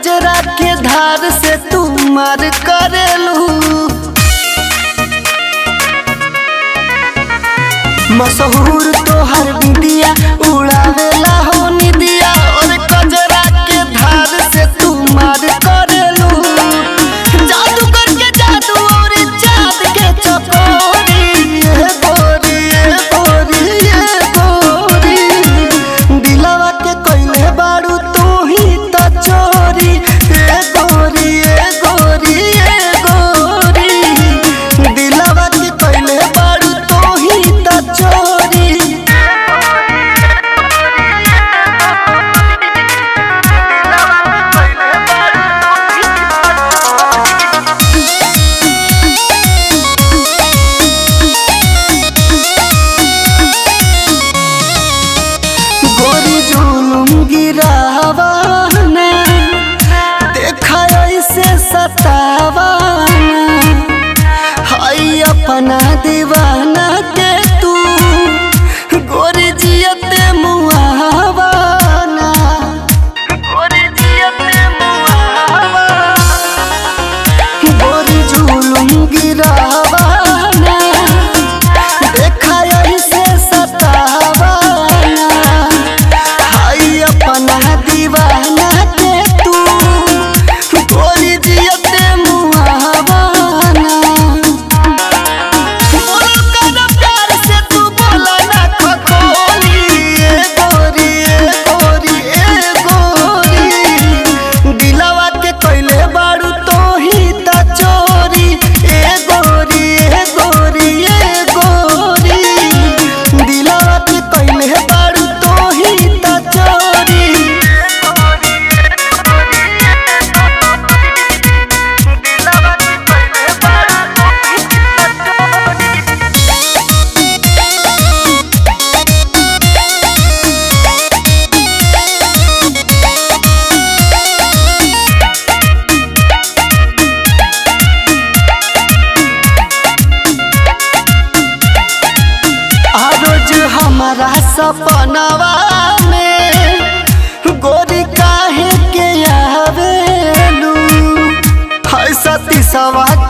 कजरा के धार से तू मार करेलू मशहूर तोहर बिंदिया उड़ावेला हो निदिया और कजरा के धार से तू मार करेलू जादू करके जादू और चाँद के चकोरी ये गोरी ये गोरी ये गोरी दिलवा के कोइले बाड़ू तू ही त चोरी ये गोरी ये गोरी ये गोरी दिलवा के कोइले बाड़ू तू ही त चोरी गोरी जुलुम गिरावाना देखा ऐसे सतावाना हाय अपना दीवाना के तू गोरी जियते मुहावाना गोरी जियते मुहावाना गोरी जुलुम गिरावाना देखा ऐसे सतावाना हाय अपना दीवाना के तू गोरी जियते मुहावाना बोलो कर प्यार से तू बोला ना खखोली ए गोरी ए गोरी ए गोरी दिलवा के कोइले बाड़ू तो ही त चोरी ए गोरी ए गोरी ए गोरी दिलवा के कोइले बाड़ू तो ही त चोरी आ रोज हमारा सपनवा में गोरी काहे के आवेलू हाय सती सवा